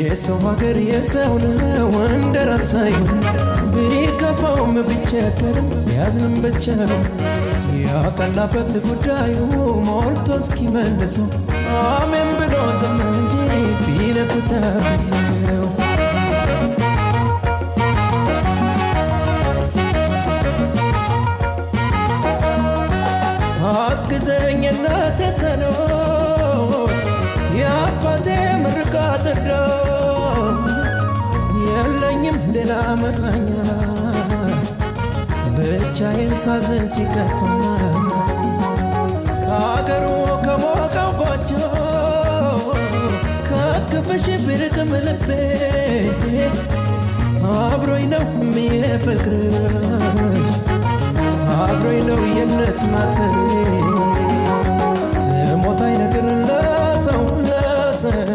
የሰው ሀገር የሰው ነው እንደ ራስ ሳይሆን ቢከፋውም ቢቸገርም ቢያዝንም ብቻ ያቀላበት ጉዳዩ ሞልቶ እስኪመልሰው አሜን ብሎ ዝም እንጂ ቢነኩት ነው። አግዘኝ እናቴ ጸሎት የአባቴ ምርቃት እርዳት የለኝም ሌላ መጽናኛ ብቻዬን ሳዝን ሲከፋ ከአገሩ ከሞቀው ጎጆ ከክፍሽ ብርቅም ልቤ አብሮኝ ነው የሚፍቅርሽ አብሮኝ ነው የእምነት ማተቤ ስሞታይ ነገር ለሰው ለሰው